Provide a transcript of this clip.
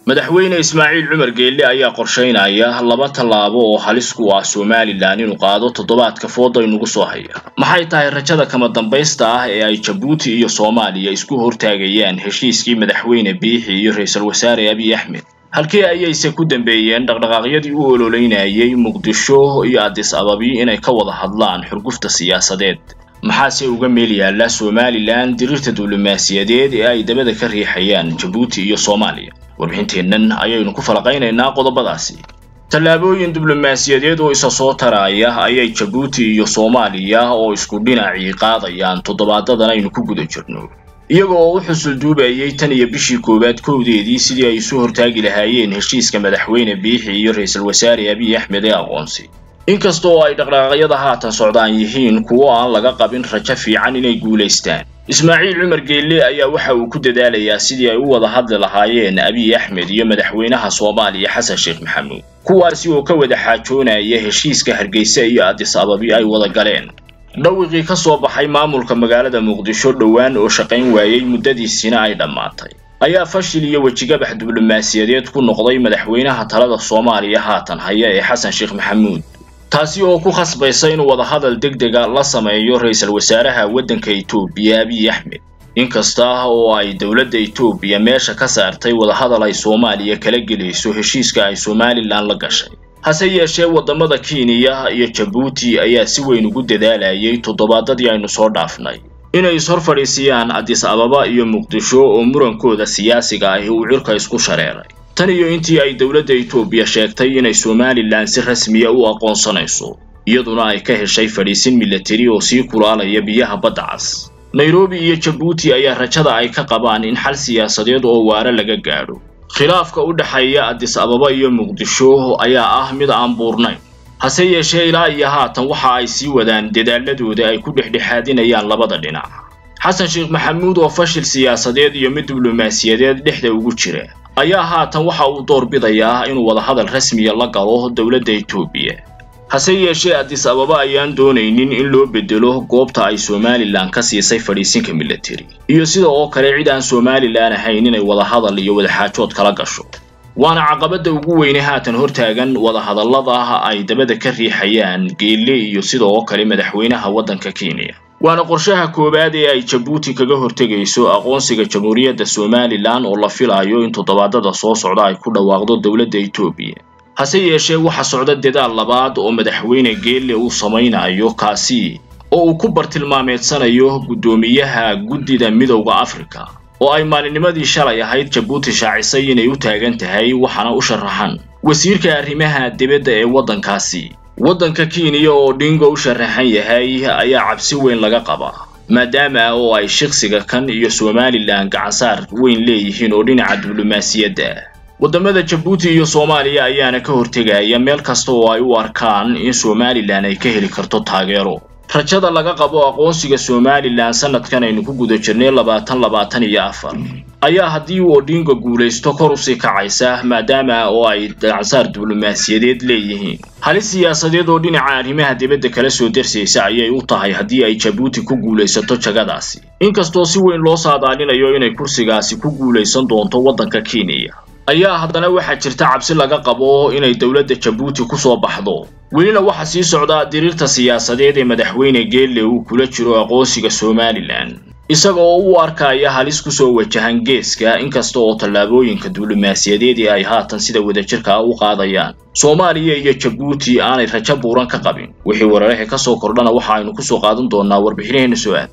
madaxweyne ismaaciil cumar geelle ayaa qorshaynaya laba tallaabo oo halis ku ah somalilan inuu qaado toddobaadka fooda inugu soo haya maxay tahay rajada kama dambaysta ah ee ay jabuuti iyo soomaaliya isku hortaagayaan heshiiskii madaxweyne biixi iyo ra-iisul wasaare abiy axmed halkii ayayse ku dambeeyeen dhaqdhaqaaqyadii u ololeynayay muqdisho iyo adis ababi inay ka wada hadlaan xurgufta siyaasadeed maxaase uga meel yaalla somalilan diriirta diblomaasiyadeed ee ay dabada ka riixayaan jabuuti iyo soomaaliya warbixinteennan ayaynu ku falaqaynaynaa qodobadaasi tallaabooyin diblomaasiyadeed oo isa soo taraya ayay jabuuti iyo soomaaliya oo isku dhinacii qaadayaan toddobaadadan aynu ku guda jirno iyaga oo u xusul duubayay tan iyo bishii koowaad kowdeedii sidii ay isu hortaagi lahaayeen heshiiska madaxweyne biixi iyo ra-iisul wasaare abiy axmed ee aqoonsi inkasta oo ay dhaqdhaqaaqyada haatan socdaan yihiin kuwo aan laga qabin rajo fiican inay guulaystaan ismaaciil cumar geelle ayaa waxa uu ku dadaalayaa sidii ay u wada hadli lahaayeen abiy axmed iyo madaxweynaha soomaaliya xasan sheekh maxamuud kuwaasi oo ka wada xaajoonaya heshiiska hargeysa iyo adis ababi ay wada galeen dhawiqii ka soo baxay maamulka magaalada muqdisho dhowaan oo shaqayn waayey muddadiisina ay dhammaatay ayaa fashil iyo wejigabax diblomaasiyadeed ku noqday madaxweynaha talada soomaaliya haatan haya ee xasan sheekh maxamuud taasi oo ku khasbaysa inuu wadahadal deg dega la sameeyo ra-iisul wasaaraha waddanka etoobiya abiy axmed inkasta oo ay dowladda etoobiya meesha ka saartay wadahadal ay soomaaliya kala gelayso heshiiska ay somalilan la gashay hase yeeshee waddamada kenya iyo jabuuti ayaa si weyn ugu dadaalayay toddobaadadii aynu soo dhaafnay inay ishor fadhiisiyaan adis ababa iyo muqdisho oo murankooda siyaasiga ahi uu cirka isku shareeray tan iyo intii ay dowladda etoobiya sheegtay inay somalilan si rasmiya u aqoonsanayso iyaduna ay ka heshay fadhiisin milatari oo sii kulaalaya biyaha badda cas nairobi iyo jabuuti ayaa rajada ay ka qabaan in xal siyaasadeed oo waare laga gaadho khilaafka u dhexeeya adis ababa iyo muqdisho ayaa ah mid aan buurnayn hase yeeshee ilaa iyo haatan waxa ay sii wadaan dadaaladooda ay ku dhexdhexaadinayaan labada dhinac xasan sheekh maxamuud oo fashil siyaasadeed iyo mid diblomaasiyadeed dhexda ugu jira ayaa haatan waxa uu doorbidayaa inuu wadahadal rasmiya la galo dowladda etoobiya hase yeeshee adis ababa ayaan doonaynin in loo bedelo goobta ay somalilan ka siisay fadhiisinka milatari iyo sida oo kale cid aan somalilan ahayn inay wadahadal iyo wadaxaajood kala gasho waana caqabadda ugu weyne haatan hortaagan wadahadallada ay dabada ka riixayaan geelle iyo sida oo kale madaxweynaha waddanka kenya waana qorshaha koowaad ee ay jabuuti kaga hortegayso aqoonsiga jamhuuriyadda somalilan oo la filayo in toddobaadada soo socda ay ku dhawaaqdo dowladda etoobiya hase yeeshee waxa socda dadaal labaad oo madaxweyne geelle uu samaynayo kaasi oo uu ku bartilmaameedsanayo guddoomiyaha guddida midowda afrika oo ay maalinimadii shalay ahayd jabuuti shaacisay inay u taagan tahay waxaana u sharaxan wasiirka arrimaha dibadda ee waddankaasi waddanka kenya oo dhingo u sharaxan yahay ayaa cabsi weyn laga qabaa maadaama oo ay shiqsiga kan iyo somalilan gacansaar weyn leeyihiin oo dhinaca diblomaasiyadda waddamada jabuuti iyo soomaaliya ayaana ka hortegaya meel kasta oo ay u arkaan in somalilan ay ka heli karto taageero rajada laga qabo aqoonsiga somalilan sanadkan aynu ku guda jirnay labaatan labaatan iyo afar ayaa haddii uu odhinga guulaysto kor usii kacaysa maadaama oo ay gacansaar diblomaasiyadeed leeyihiin halis siyaasadeed oo dhinaca arrimaha dibadda kala soo darsaysa ayay u tahay haddii ay jabuuti ku guulaysato jagadaasi inkastoo si weyn loo saadaalinayo inay kursigaasi ku guulaysan doonto waddanka kenya ayaa haddana waxaa jirta cabsi laga qabo inay dowladda jabuuti ku soo baxdo welina waxaa sii socda diriirta siyaasadeed ee madaxweyne geelle uu kula jiro aqoonsiga somalilan isaga oo u arkaya halis kusoo wajahan geeska inkasta oo tallaabooyinka diblomaasiyadeed ee ay haatan sida wadajirka u qaadayaan soomaaliya iyo jabuuti aanay rajo buuran ka qabin wixii weeraraha ka soo kordhana waxa aynu kusoo qaadan doonaa warbixinaheena soo aad